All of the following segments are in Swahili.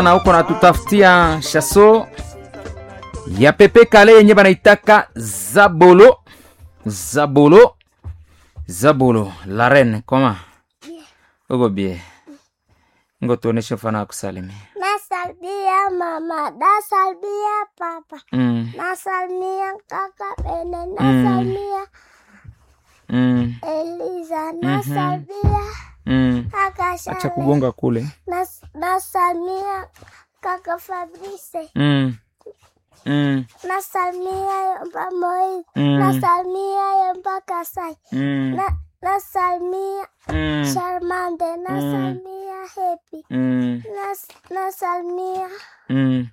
na huko natutafutia shaso ya pepe kale yenye banaitaka zabolo zabolo zabolo la reine koma uko bie ngo tuoneshe mfano wa kusalimia Nasalimia mama, nasalimia papa, mm. nasalimia kaka Bene, nasalimia mm. Eliza, nasalimia mm. kaka acha Shale, kugonga kule nas- nasalimia kaka Fabrice, mm. Mm. nasalimia Yomba Moi, Mm. nasalimia Yomba Kasai, Mm. na nasalimia Mm. Charmande, nasalimia Happy, Mm. nas- nasalimia Mm.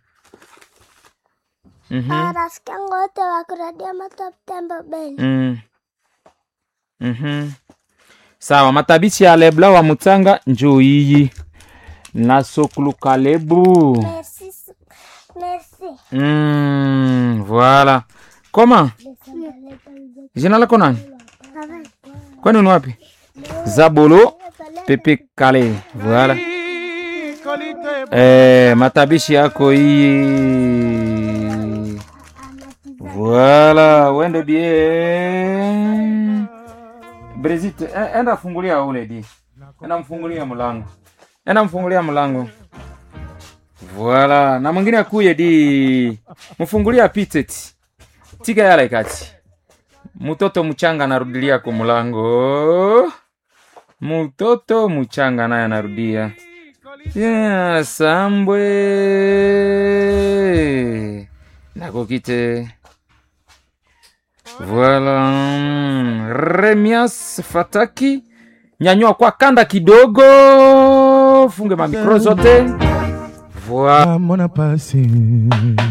Mhm. marafiki yangu wote wa kuradia Matop Tembo Beni. Mm. Mhm. sawa matabishi ya lebla wa mutsanga njoo iyi na sokulu kalebu Merci. Merci. mm, voilà koma jina lako nani kwani ni wapi zabolo pepe kale voilà eh, matabishi yako hii voilà wende bien Brezit, e- enda fungulia ule di enda mfungulia mlango enda mfungulia mlango voilà na mwingine akuye di mfungulia apite ti tika yale kati mtoto mchanga anarudilia kwa mlango mtoto mchanga naye anarudia yeah, sambwe nakokite Voilà. Remias Fataki. Nyanyua kwa kanda kidogo. Funge mamikro zote. Voilà. Mona pasi